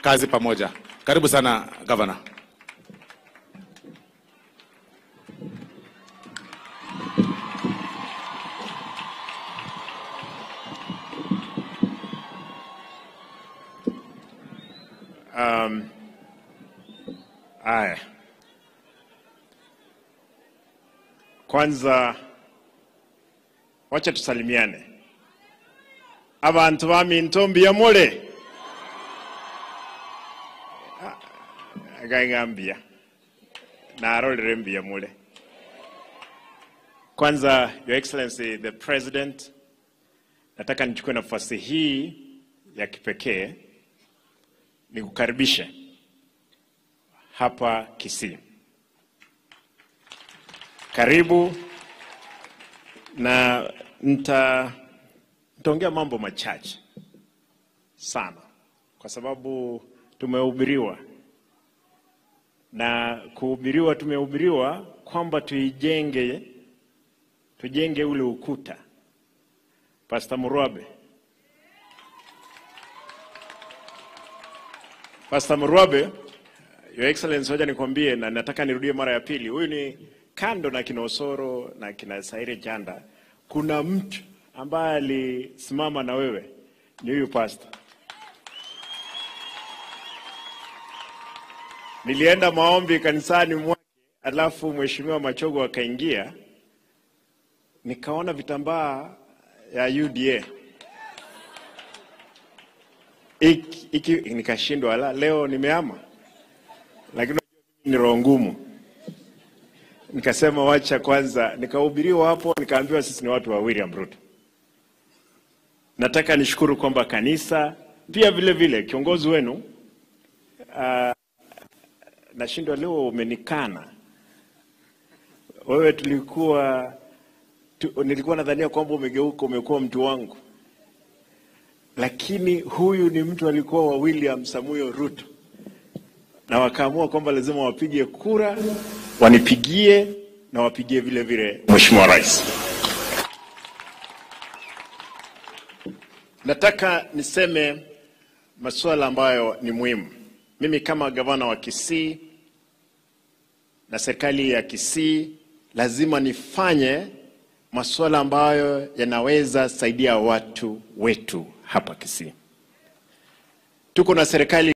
kazi pamoja. Karibu sana gavana. Aya, kwanza wacha tusalimiane. abantu baminto mbiyamule gaing'ambia narorere mbiyamule kwanza your excellency the president nataka nichukue nafasi hii ya kipekee nikukaribishe hapa Kisii. Karibu na nita nitaongea mambo machache sana, kwa sababu tumehubiriwa na kuhubiriwa, tumehubiriwa kwamba tuijenge, tujenge ule ukuta. Pastor Murwabe, Pastor Murwabe, Your Excellency, hoja nikwambie, na nataka nirudie mara ya pili. Huyu ni kando na kina Osoro na kina Saire Janda, kuna mtu ambaye alisimama na wewe, ni huyu pastor. Nilienda maombi kanisani mwake, alafu mheshimiwa Machogo akaingia, nikaona vitambaa ya UDA iki, iki, nikashindwa, la leo nimeama lakini ni roho ngumu. Nikasema wacha kwanza, nikahubiriwa hapo, nikaambiwa sisi ni watu wa William Ruto. Nataka nishukuru kwamba kanisa pia vile vile kiongozi wenu uh, nashindwa leo umenikana wewe. Tulikuwa tu, nilikuwa nadhania kwamba umegeuka, umekuwa mtu wangu, lakini huyu ni mtu alikuwa wa William Samuel Ruto na wakaamua kwamba lazima wapige kura, wanipigie na wapigie vile vile Mheshimiwa Rais. Nataka niseme masuala ambayo ni muhimu. Mimi kama gavana wa Kisii na serikali ya Kisii lazima nifanye masuala ambayo yanaweza saidia watu wetu hapa Kisii. Tuko na serikali